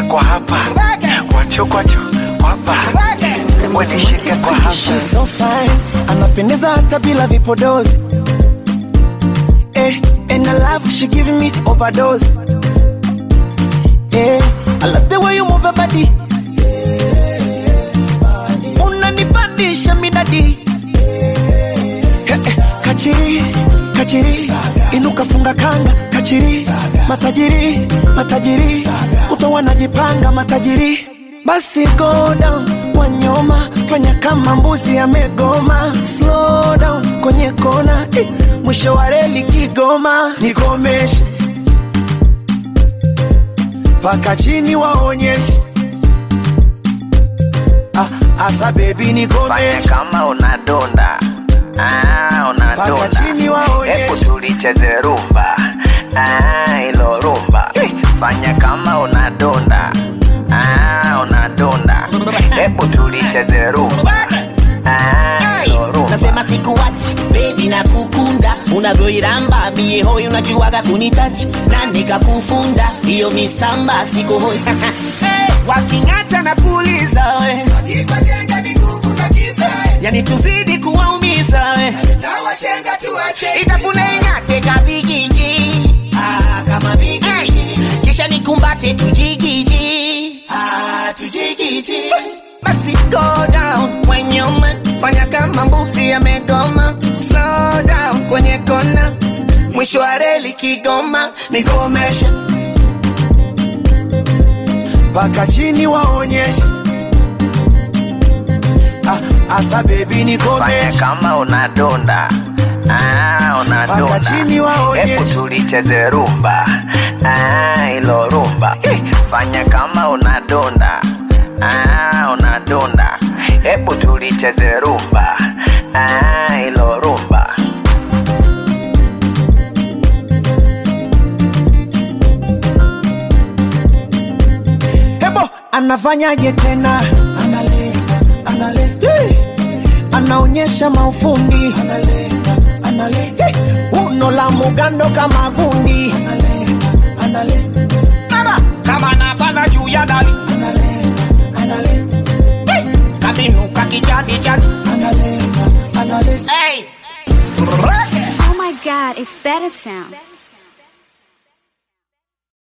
kwa hapa kwacho kwacho kwapa wanishike kwa hapa She's so fine, anapendeza hata bila vipodozi. Eh, and I love she giving me overdose. Eh, I love the way you move your body. Unanipandisha midadi. Eh, eh, kachiri, kachiri, inuka funga kanga, kachiri, matajiri, matajiri, utawa najipanga matajiri. Basi go down, wanyoma, fanya kama mbuzi amegoma. Slow down, kwenye kona, eh, mwisho wa reli Kigoma. Nikomeshe mpaka chini waonyeshe. Ah, asa baby fanya nikomeshe kama unadonda Ah, mpaka unadonda chini hebu waonyeshe. tulicheze rumba Ah, ilo rumba fanya kama unadonda Ah, unadonda hebu tulicheze rumba Ah, ilo rumba nasema sikuwachi bebi na kukunda unavyoiramba mie hoi unachiwaga kunitachi na nikakufunda hiyo misamba siko hoi hey, waking'ata na kuuliza we yani tuzidi kuwaumiza we itafune ing'ate kabigiji ah, kama bigiji kisha nikumbate tujigiji ah, tujigiji basi go down when you man fanya kama mbuzi amegoma slow down kwenye kona mwisho wa reli kigoma nigomeshe mpaka chini waonyeshe. Ah, asa baby fanya nikomeshe kama unadonda Ah, Mpaka unadonda chini waonyeshe. hebu tulicheze rumba Ah, ilo rumba fanya kama unadonda Ah, unadonda hebu tulicheze rumba Ah, ilo rumba hebo anafanyaje tena analenga, analenga. Hey! anaonyesha maufundi analenga, analenga. Hey! uno la mugando kama gundi analenga, analenga. Nana, kama napanda juu ya dari Analenga, analenga, hey, kabinuka kijadijadi analenga, analenga. hey. Oh my god, it's better sound.